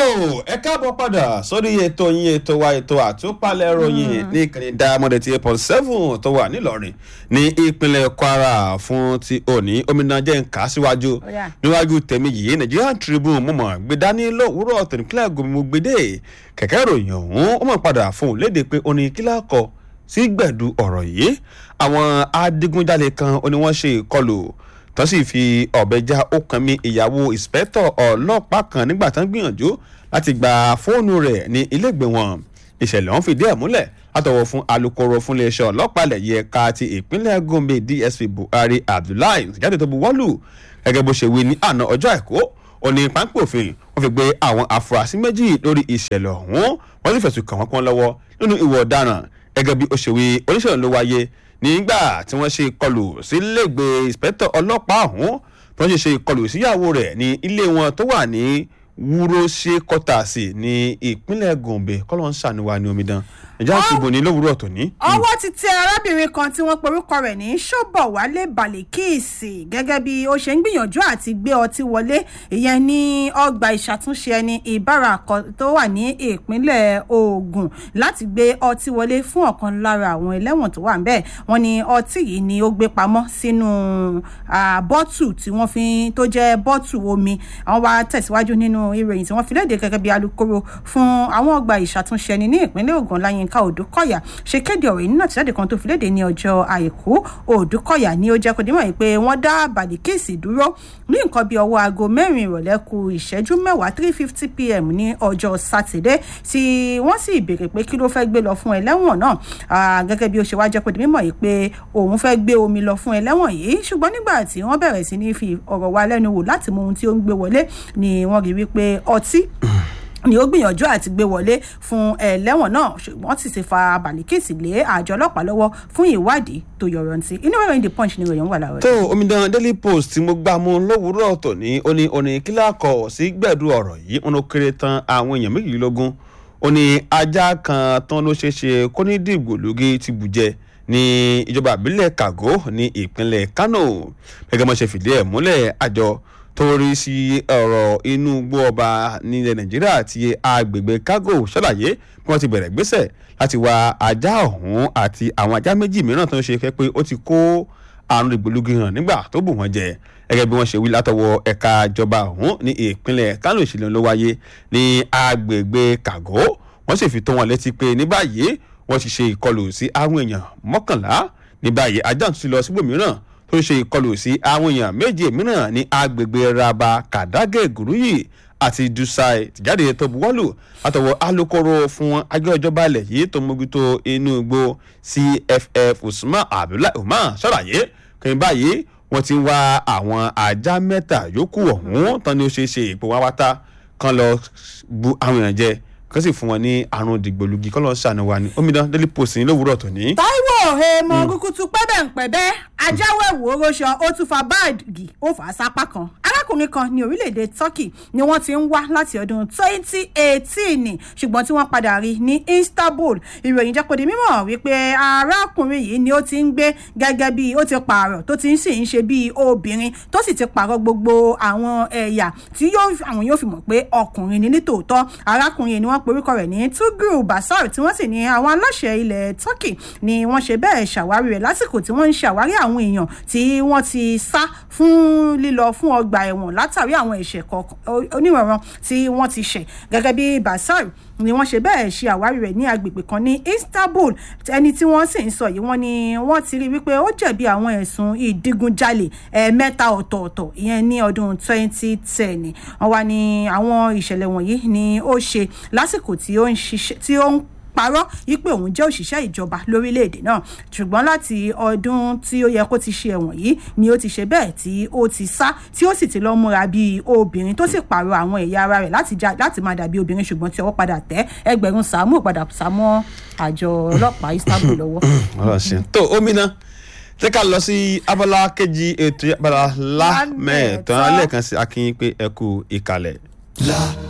ẹ káàbọ̀ padà sórí ètò yín ètò wa ètò àtúpalẹ̀ ròyìn ní ìkànnì diamond eighty eight point seven tó wà nílọrin ní ìpínlẹ̀ kwara fún ti òní omidan jẹ́ nǹka síwájú Ọ̀yá. níwájú tèmi yìí nigerian tribune mo mọ̀ gbé dání lówùúrọ̀ tẹ̀lékílẹ̀ gómìnà gbédè kẹ̀kẹ́ ìròyìn ọ̀hún ó mọ̀ padà fún un léde pé ó ní kílá kọ sí gbẹ̀du ọ̀rọ̀ yìí àwọn adigunjalè kan ó ní wọ́n ṣe ìkọlù tó sì fi ọ̀bẹ já okùn mi ìyàwó ìspẹ́tọ̀ ọlọ́pàá kan nígbà tán gbìyànjú láti gba fóònù rẹ̀ ní ilégbè wọn ìṣẹ̀lẹ̀ ọ̀hún fìdí ẹ̀ múlẹ̀ látọwọ́ fún alūkkóró fún iléeṣẹ́ ọlọ́pàá ilẹ̀ yìí ẹ̀ka ti ìpínlẹ̀ gombe dsp buhari abdullahi jáde tó buwọ́lù gẹ́gẹ́ bó ṣe wí ní àná ọjọ́ àìkú òní pápẹ́ òfin wọ́n fi gbé àwọn afurasí méjì lórí ìṣẹ̀lẹ̀ ọ̀hún wọ́n sì fẹ̀sùn kàn wọ́n pọ́n lọ́wọ́ nínú ìwà ọ̀daràn gẹ́gẹ́ bí ó ṣe wí oníṣẹ̀lẹ̀ ló wáyé nígbà tí wọ́n ṣe ìkọlù sílẹ̀gbẹ́ ìspẹ́tọ̀ ọlọ́pàá ọ̀hún tí wọ́n ṣe ṣe ìkọlù síyàwó rẹ̀ ní ilé wọn tó wà ní wúróṣe kọ́tàsì ní ìpínlẹ̀ gombe kọ́lọ́n ṣàníwá ní omidan ẹ̀já àṣìbò ní lówùúrọ̀ tòní. ọwọ́ ti tẹ arábìnrin kan tí wọ́n porúkọ rẹ̀ ní ṣọ́bọ̀wálé balikíìsì gẹ́gẹ́ bí ó ṣe ń gbìyànjú àti gbé ọtí wọlé ìyẹn ní ọgbà ìṣàtúnṣe ẹni ìbárakọ tó wà ní ìpínlẹ̀ ogun láti gbé ọtí wọlé fún ọ̀kan lára àwọn ẹlẹ́wọ̀n tó wà ń bẹ̀ wọ́n ní ọtí yìí ni ó gbé pamọ́ sínú ah, bọ́tù tí wọ́n fi tó jẹ́ bọ́tù omi àwọn wá tẹ̀síwájú nínú ìròyìn tí wọ́n fi léde gẹ́gẹ́ bí alūkkóró fún àwọn ọgbà ìṣàtúnṣe ẹni ní ìpínlẹ̀ ogun láyínká òdúkọ̀yà ṣe kéde ọ̀rọ̀ yìí nínú àtìjáde kan tó fi léde ní ọjọ́ àìkú òdúkọ̀yà ni ó jẹ́ kó dímọ̀ yìí pé wọ́n dá bàdìkíìsì dúró ní nǹkan bíi ọwọ́ aago mẹ́rin ìrọ̀lẹ́ ku ìṣẹ́jú mẹ́wàá three fifty pm ní ọjọ́ sátidé tí wọ́n sì béèrè pé kí ló fẹ́ gbé lọ fún ẹlẹ́wọ̀n náà Ah, gẹ́gẹ́ bí ó ṣe wá jẹ́ kó di mímọ̀ yìí pé òun fẹ́ gbé omi lọ fún ẹlẹ́wọ̀n yìí ṣùgbọ́n nígbà tí wọ́n bẹ̀rẹ̀ sí ní fi ọ̀rọ̀ wa lẹ́nu wò láti mọ ohun tí ó ń gbé wọlé ni wọ́n rí wípé ọtí ni ó gbìyànjú àti gbé wọlé fún ẹlẹ́wọ̀n náà ṣùgbọ́n sì ti fa balikisi lé àjọ ọlọ́pàá lọ́wọ́ fún ìwádìí tó yọrantí inú ìròyìn the punch ni ìròyìn wà láàárọ̀ tó omidan daily post tí mo gbà mú lówùúrọ̀ tòní ó ní oní kíláàkọ̀ sí gbẹ̀dú ọ̀rọ̀ yìí wọn ló kéré tán àwọn èèyàn méjìlélógún ó ní ajá kan tán ló ṣeé ṣe kó ní dìgbòlugi ti bùjẹ ní ìjọba àbílẹ̀ kago ní ìpínlẹ̀ kano gẹ́gẹ́ bó ṣe fìdí ẹ̀ múlẹ̀ àjọ tó rí sí ọ̀rọ̀ inú igbó ọba nílẹ̀ nàìjíríà àti agbègbè kago ṣàlàyé bí wọ́n ti bẹ̀rẹ̀ gbésẹ̀ láti wá ajá ọ̀hún àti àwọn ajá méjì mìíràn tó ń ṣe kẹ́ pé ó ti kó àrùn ìgbòlugi hàn nígbà tó bù wọ́n jẹ gẹ́gẹ́ bí wọ́n ṣe wí látọwọ́ ẹ̀ka ìjọba ọ̀hún ní ìpínlẹ̀ kánò ìṣẹ̀lẹ̀ ló wáyé ní agbègbè kàgó wọ́n sì fi tó wọn létí pé ní báyìí wọ́n ti ṣe ìkọlù sí àwọn èèyàn mọ́kànlá ní báyìí ajá tún ti lọ síbòmíràn tó ṣe ìkọlù sí àwọn èèyàn méje mìíràn ní agbègbè raba kàdágé gùrúyì àti dusai tìjáde tó buwọ́lù látọwọ́ alūkkóró fún agbẹ́ ìjọba ilẹ̀ yìí tó mójútó inú igbó cff usman abdullahi umar ṣàlàyé kí n báyìí wọ́n ti ń wá àwọn ajá mẹ́ta yòókù ọ̀hún tán ni ó ṣeé ṣe ìpò wá wátá kan lọ bu àwọn èèyàn jẹ kán sì fún wọn ní àrùn dìgbòlugi kán lọ ṣàánú wa ní omidan daily post ní lówùúrọ̀ tòní. táíwò èèmọ̀ kúkútú pẹ́bẹ̀ǹpẹ̀bẹ́ ajáwẹ̀wò oróṣọ ó tún fa báàgì ó fà á sápá kan arákùnrin kan ní orílẹ̀-èdè turkey ni wọ́n ti ń wá láti ọdún 2018 ṣùgbọ́n tí wọ́n padà rí ní istanbul ìròyìn jẹ́ kó di mímọ̀ wípé arákùnrin yìí ni ó ti ń gbé gẹ́gẹ́ bí ó ti pààrọ̀ tó ti ń sì ń ṣe bí obìnrin tó sì ti pààrọ̀ gbogbo àwọn ẹ̀yà tí yóò àwọn yóò fi mọ̀ pé ọkùnrin ni nítòótọ́ arákùnrin yìí ni wọ́n porúkọ rẹ̀ ní tugru basar tí wọ́n sì ní àwọn aláṣẹ ilẹ̀ turkey ni wọ́n ṣe bẹ́ẹ̀ ṣàwárí rẹ̀ lásìkò tí wọ́n ń ṣàwárí àwọn èèyàn tí wọ́n ti sá fún lílọ fún ọgbà ẹ̀wọ̀n látàrí àwọn ẹ̀ṣẹ̀ kọ̀ọ̀kan onírànran tí wọ́n ti ṣẹ̀ gẹ́gẹ́ bí basar ni wọ́n ṣe bẹ́ẹ̀ ṣe àwárí rẹ̀ ní agbègbè kan ní istanbul ẹni tí wọ́n sì ń sọ yìí wọ́n ní wọ́n ti rí wípé ó jẹ̀bi àwọn ẹ̀sùn ìdigunjalè ẹ̀ẹ̀mẹ́ta ọ̀tọ̀ọ̀tọ̀ ìyẹn ní ọdún 2010 wọ́n wá ní àwọn ìṣẹ̀lẹ̀ wọ̀nyí ni ó ṣe lásìkò tí ó ń ṣiṣẹ́ tí ó ń parọ́ wípé òun jẹ́ òṣìṣẹ́ ìjọba lórílẹ̀‐èdè náà ṣùgbọ́n láti ọdún tí ó yẹ kó ti ṣe ẹ̀wọ̀n yìí ni ó ti ṣe bẹ́ẹ̀ tí ó ti sá tí ó sì ti lọ́ múra bíi obìnrin tó sì pààrọ̀ àwọn ẹ̀yà ara rẹ̀ láti já láti máa dàbí obìnrin ṣùgbọ́n tí ọwọ́ padà tẹ́ ẹgbẹ̀rún sàmú padà sàmọ́ àjọ ọlọ́pàá istanbul lọ́wọ́. ọ̀rọ̀ ṣe tó omi náà jẹ́ ká lọ sí abala kejì ètò abala lámẹ̀ẹ́tàn lẹ́ẹ̀kan sí akínyìn pé ẹ kú ìkàlẹ̀. La